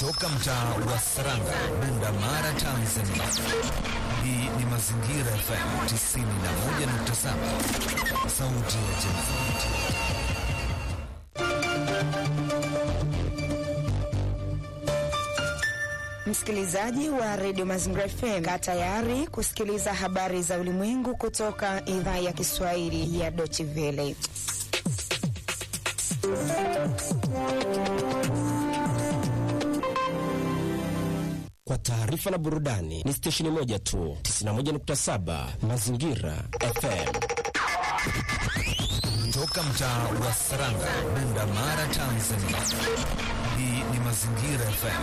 Toka mtaa wa Saranga, Bunda Mara, Tanzania. Hii ni Mazingira FM 91.7, sauti ya jamii. Msikilizaji wa redio Mazingira FM, kaa tayari kusikiliza habari za ulimwengu kutoka idhaa ya Kiswahili ya Deutsche Welle. Kwa taarifa na burudani ni stesheni moja tu, 91.7 Mazingira FM. Toka mtaa wa Saranga, Bunda Mara, Tanzania. Hii ni Mazingira FM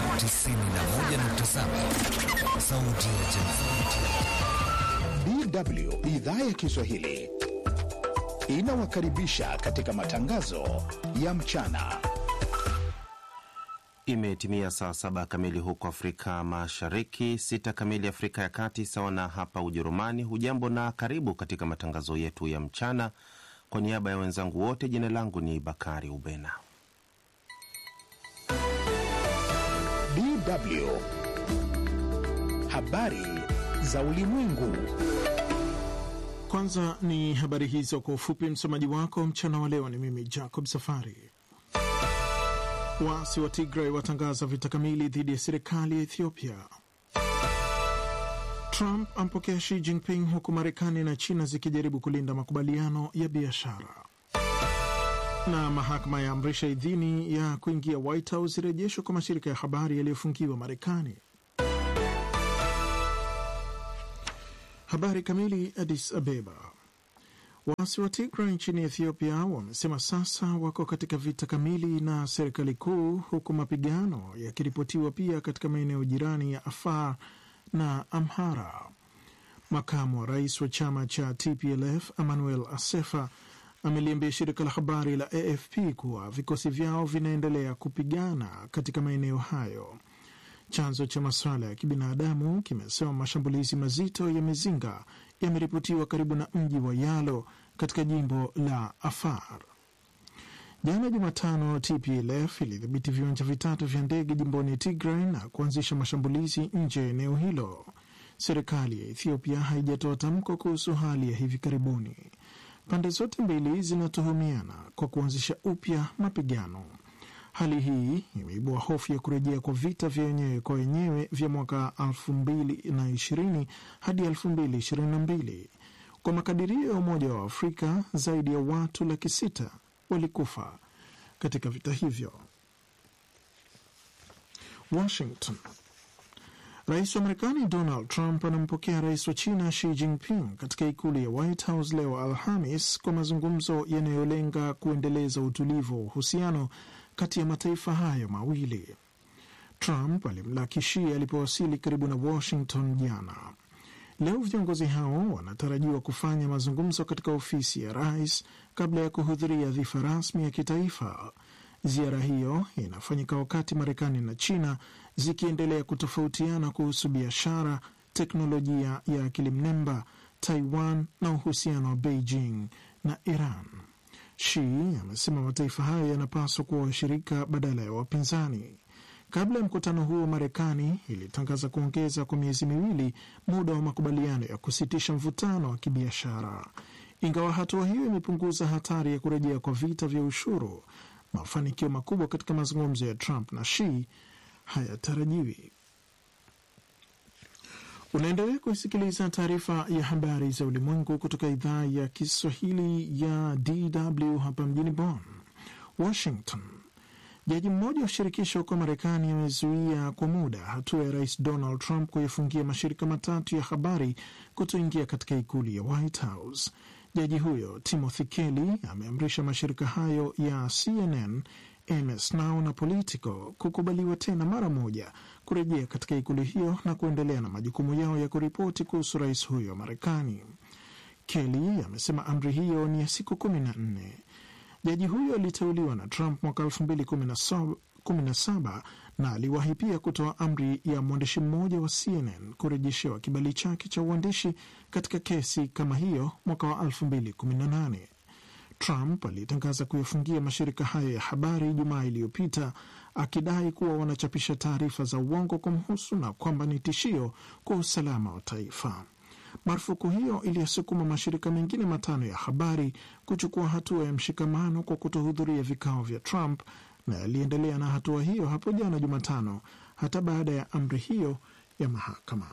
91.7, sauti ya jamii. DW idhaa ya Kiswahili inawakaribisha katika matangazo ya mchana. Imetimia saa saba kamili huko Afrika Mashariki, sita kamili Afrika ya Kati, sawa na hapa Ujerumani. Hujambo na karibu katika matangazo yetu ya mchana. Kwa niaba ya wenzangu wote, jina langu ni Bakari Ubena. DW habari za ulimwengu. Kwanza ni habari hizo kwa ufupi. Msomaji wako mchana wa leo ni mimi Jacob Safari. Waasi wa Tigray watangaza vita kamili dhidi ya serikali ya Ethiopia. Trump ampokea Xi Jinping huku Marekani na China zikijaribu kulinda makubaliano ya biashara. Na mahakama ya amrisha idhini ya kuingia White House irejeshwa kwa mashirika ya habari yaliyofungiwa Marekani. Habari kamili. Addis Abeba. Waasi wa Tigray nchini Ethiopia wamesema sasa wako katika vita kamili na serikali kuu, huku mapigano yakiripotiwa pia katika maeneo jirani ya Afar na Amhara. Makamu wa rais wa chama cha TPLF Emmanuel Asefa ameliambia shirika la habari la AFP kuwa vikosi vyao vinaendelea kupigana katika maeneo hayo. Chanzo cha masuala ya kibinadamu kimesema mashambulizi mazito ya mizinga yameripotiwa karibu na mji wa Yalo katika jimbo la Afar. Jana Jumatano, TPLF ilidhibiti viwanja vitatu vya ndege jimboni Tigray na kuanzisha mashambulizi nje ya eneo hilo. Serikali ya Ethiopia haijatoa tamko kuhusu hali ya hivi karibuni. Pande zote mbili zinatuhumiana kwa kuanzisha upya mapigano. Hali hii imeibua hofu ya kurejea kwa vita vya wenyewe kwa wenyewe vya mwaka 2020 hadi 2022. Kwa makadirio ya Umoja wa Afrika, zaidi ya watu laki sita walikufa katika vita hivyo. Washington. Rais wa Marekani Donald Trump anampokea rais wa China Xi Jinping katika ikulu ya White House leo Alhamis kwa mazungumzo yanayolenga kuendeleza utulivu wa uhusiano kati ya mataifa hayo mawili. Trump alimlaki Xi alipowasili karibu na Washington jana. Leo viongozi hao wanatarajiwa kufanya mazungumzo katika ofisi ya rais kabla ya kuhudhuria dhifa rasmi ya kitaifa. Ziara hiyo inafanyika wakati Marekani na China zikiendelea kutofautiana kuhusu biashara, teknolojia ya akili mnemba, Taiwan na uhusiano wa Beijing na Iran. Xi amesema mataifa hayo yanapaswa kuwa washirika badala ya wapinzani. Kabla ya mkutano huo, Marekani ilitangaza kuongeza kwa miezi miwili muda wa makubaliano ya kusitisha mvutano wa kibiashara. Ingawa hatua hiyo imepunguza hatari ya kurejea kwa vita vya ushuru, mafanikio makubwa katika mazungumzo ya Trump na Xi hayatarajiwi. Unaendelea kuisikiliza taarifa ya habari za ulimwengu kutoka idhaa ya Kiswahili ya DW hapa mjini Bonn. Washington. Jaji mmoja wa shirikisho huko Marekani amezuia kwa muda hatua ya rais Donald Trump kuyafungia mashirika matatu ya habari kutoingia katika ikulu ya White House. Jaji huyo Timothy Kelly ameamrisha mashirika hayo ya CNN, MS Now na Politico kukubaliwa tena mara moja kurejea katika ikulu hiyo na kuendelea na majukumu yao ya kuripoti kuhusu rais huyo wa Marekani. Kelly amesema amri hiyo ni ya siku kumi na nne. Jaji huyo aliteuliwa na Trump mwaka 2017 na aliwahi pia kutoa amri ya mwandishi mmoja wa CNN kurejeshewa kibali chake cha uandishi katika kesi kama hiyo mwaka wa 2018. Trump alitangaza kuyafungia mashirika hayo ya habari Ijumaa iliyopita akidai kuwa wanachapisha taarifa za uongo kumhusu na kwamba ni tishio kwa usalama wa taifa. Marufuku hiyo iliyosukuma mashirika mengine matano ya habari kuchukua hatua ya mshikamano kwa kutohudhuria vikao vya Trump na yaliendelea na hatua hiyo hapo jana Jumatano, hata baada ya amri hiyo ya mahakama.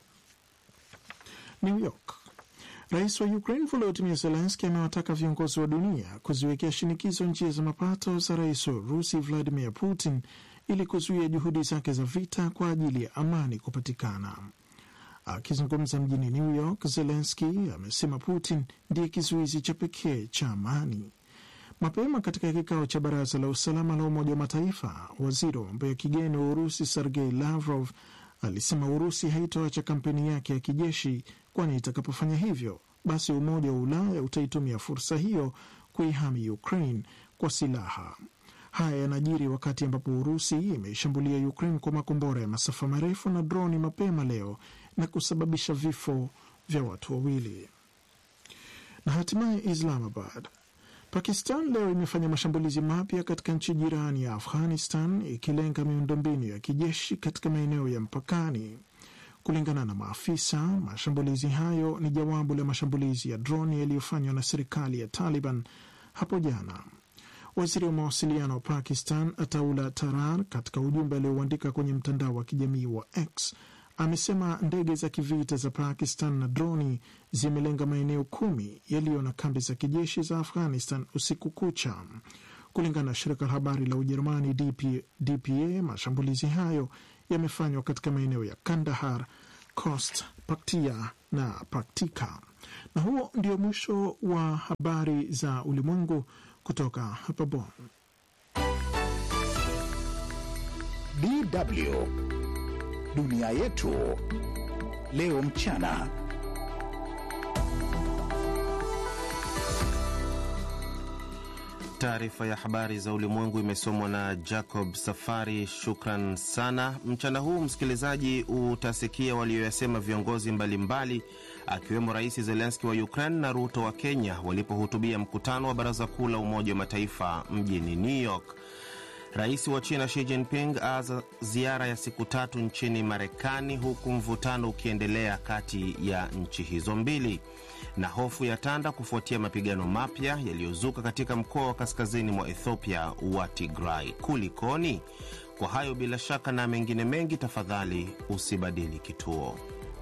New York. Rais wa Ukraine Volodymyr Zelensky amewataka viongozi wa dunia kuziwekea shinikizo njia za mapato za rais wa Urusi Vladimir Putin ili kuzuia juhudi zake za vita kwa ajili ya amani kupatikana. Akizungumza mjini New York, Zelensky amesema Putin ndiye kizuizi cha pekee cha amani. Mapema katika kikao cha baraza la usalama la Umoja wa Mataifa, waziri wa mambo ya kigeni wa Urusi Sergei Lavrov alisema Urusi haitoacha kampeni yake ya kijeshi, kwani itakapofanya hivyo, basi Umoja wa Ulaya utaitumia fursa hiyo kuihami Ukraine kwa silaha. Haya yanajiri wakati ambapo Urusi imeishambulia Ukraine kwa makombora ya masafa marefu na droni mapema leo na kusababisha vifo vya watu wawili. Na hatimaye Islamabad, Pakistan leo imefanya mashambulizi mapya katika nchi jirani ya Afghanistan ikilenga miundombinu ya kijeshi katika maeneo ya mpakani. Kulingana na maafisa, mashambulizi hayo ni jawabu la mashambulizi ya droni yaliyofanywa na serikali ya Taliban hapo jana. Waziri wa mawasiliano wa Pakistan Ataullah Tarar, katika ujumbe aliouandika kwenye mtandao wa kijamii wa X, amesema ndege za kivita za Pakistan na droni zimelenga maeneo kumi yaliyo na kambi za kijeshi za Afghanistan usiku kucha. Kulingana na shirika la habari la Ujerumani DP, DPA, mashambulizi hayo yamefanywa katika maeneo ya Kandahar, Khost, Paktia na Paktika. Na huo ndio mwisho wa habari za ulimwengu kutoka hapa Bonn. DW dunia yetu leo mchana. Taarifa ya habari za ulimwengu imesomwa na Jacob Safari. Shukran sana. Mchana huu msikilizaji, utasikia walioyasema viongozi mbalimbali akiwemo Rais Zelenski wa Ukraine na Ruto wa Kenya walipohutubia mkutano wa Baraza Kuu la Umoja wa Mataifa mjini New York. Rais wa China Xi Jinping aanza ziara ya siku tatu nchini Marekani, huku mvutano ukiendelea kati ya nchi hizo mbili, na hofu ya tanda kufuatia mapigano mapya yaliyozuka katika mkoa wa kaskazini mwa Ethiopia wa Tigray. Kulikoni? Kwa hayo bila shaka na mengine mengi, tafadhali usibadili kituo.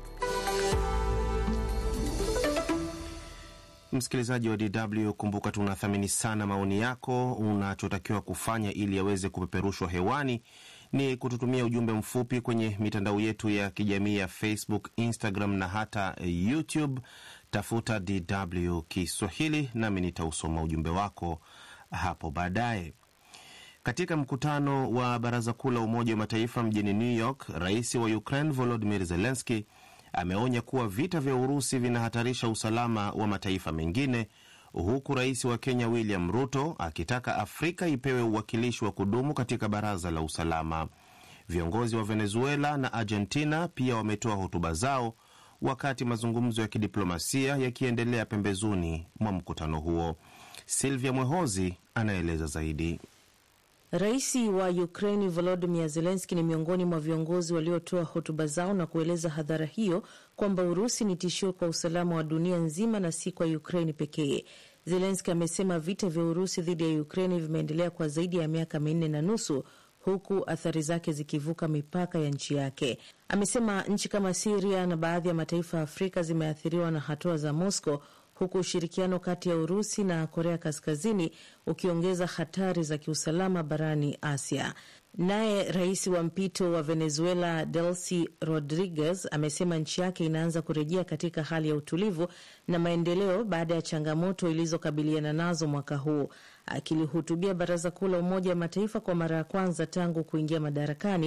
Msikilizaji wa DW, kumbuka tunathamini sana maoni yako. Unachotakiwa kufanya ili yaweze kupeperushwa hewani ni kututumia ujumbe mfupi kwenye mitandao yetu ya kijamii ya Facebook, Instagram na hata YouTube. Tafuta DW Kiswahili nami nitausoma ujumbe wako hapo baadaye. Katika mkutano wa Baraza Kuu la Umoja wa Mataifa mjini New York, rais wa Ukraine Volodymyr Zelensky ameonya kuwa vita vya Urusi vinahatarisha usalama wa mataifa mengine, huku rais wa Kenya William Ruto akitaka Afrika ipewe uwakilishi wa kudumu katika baraza la usalama. Viongozi wa Venezuela na Argentina pia wametoa hotuba zao wakati mazungumzo ya kidiplomasia yakiendelea pembezoni mwa mkutano huo. Silvia Mwehozi anaeleza zaidi. Rais wa Ukraini Volodimir Zelenski ni miongoni mwa viongozi waliotoa hotuba zao na kueleza hadhara hiyo kwamba Urusi ni tishio kwa usalama wa dunia nzima na si kwa Ukraini pekee. Zelenski amesema vita vya Urusi dhidi ya Ukraini vimeendelea kwa zaidi ya miaka minne na nusu huku athari zake zikivuka mipaka ya nchi yake. Amesema nchi kama Siria na baadhi ya mataifa ya Afrika zimeathiriwa na hatua za Moscow huku ushirikiano kati ya Urusi na Korea Kaskazini ukiongeza hatari za kiusalama barani Asia. Naye rais wa mpito wa Venezuela Delcy Rodriguez amesema nchi yake inaanza kurejea katika hali ya utulivu na maendeleo baada ya changamoto ilizokabiliana nazo mwaka huu. Akilihutubia Baraza Kuu la Umoja wa Mataifa kwa mara ya kwanza tangu kuingia madarakani,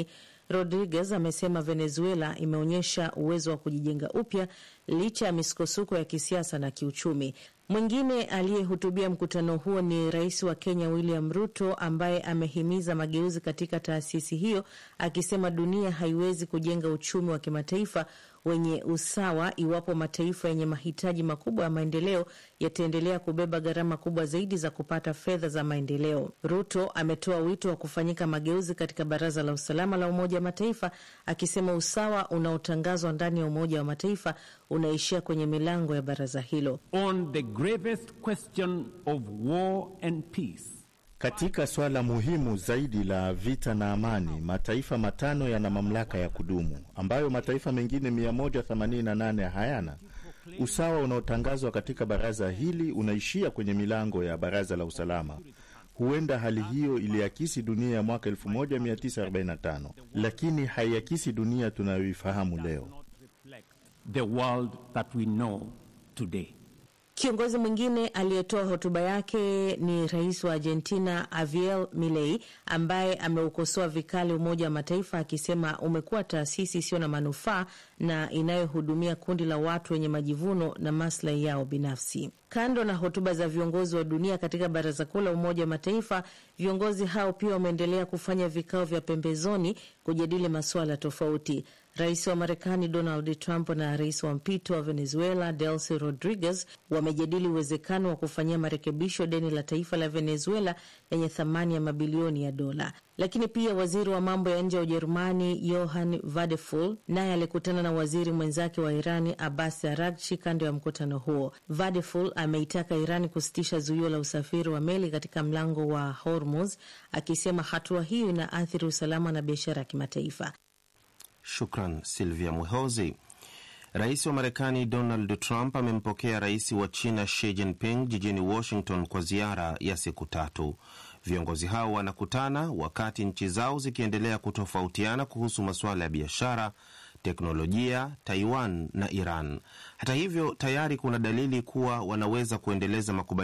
Rodriguez amesema Venezuela imeonyesha uwezo wa kujijenga upya licha ya misukosuko ya kisiasa na kiuchumi. Mwingine aliyehutubia mkutano huo ni rais wa Kenya William Ruto, ambaye amehimiza mageuzi katika taasisi hiyo, akisema dunia haiwezi kujenga uchumi wa kimataifa wenye usawa iwapo mataifa yenye mahitaji makubwa ya maendeleo yataendelea kubeba gharama kubwa zaidi za kupata fedha za maendeleo. Ruto ametoa wito wa kufanyika mageuzi katika Baraza la Usalama la Umoja wa Mataifa, akisema usawa unaotangazwa ndani ya Umoja wa Mataifa unaishia kwenye milango ya baraza hilo. On the gravest question of war and peace katika swala muhimu zaidi la vita na amani, mataifa matano yana mamlaka ya kudumu ambayo mataifa mengine 188 hayana. Usawa unaotangazwa katika baraza hili unaishia kwenye milango ya baraza la usalama. Huenda hali hiyo iliakisi dunia ya mwaka 1945 lakini haiakisi dunia tunayoifahamu leo. the world that we know today. Kiongozi mwingine aliyetoa hotuba yake ni rais wa Argentina Javier Milei ambaye ameukosoa vikali Umoja wa Mataifa akisema umekuwa taasisi isiyo na manufaa na inayohudumia kundi la watu wenye majivuno na maslahi yao binafsi. Kando na hotuba za viongozi wa dunia katika Baraza Kuu la Umoja wa Mataifa, viongozi hao pia wameendelea kufanya vikao vya pembezoni kujadili masuala tofauti. Rais wa Marekani Donald Trump na rais wa mpito wa Venezuela Delcy Rodriguez wamejadili uwezekano wa kufanyia marekebisho deni la taifa la Venezuela lenye thamani ya mabilioni ya dola. Lakini pia waziri wa mambo ya nje wa Ujerumani Johann Vadeful naye alikutana na waziri mwenzake wa Irani Abbas Aragchi kando ya mkutano huo. Vadeful ameitaka Irani kusitisha zuio la usafiri wa meli katika mlango wa Hormuz, akisema hatua hiyo inaathiri usalama na biashara ya kimataifa. Shukran Silvia Mwehozi. Rais wa Marekani Donald Trump amempokea rais wa China Xi Jinping jijini Washington kwa ziara ya siku tatu. Viongozi hao wanakutana wakati nchi zao zikiendelea kutofautiana kuhusu masuala ya biashara, teknolojia, Taiwan na Iran. Hata hivyo, tayari kuna dalili kuwa wanaweza kuendeleza makubaliano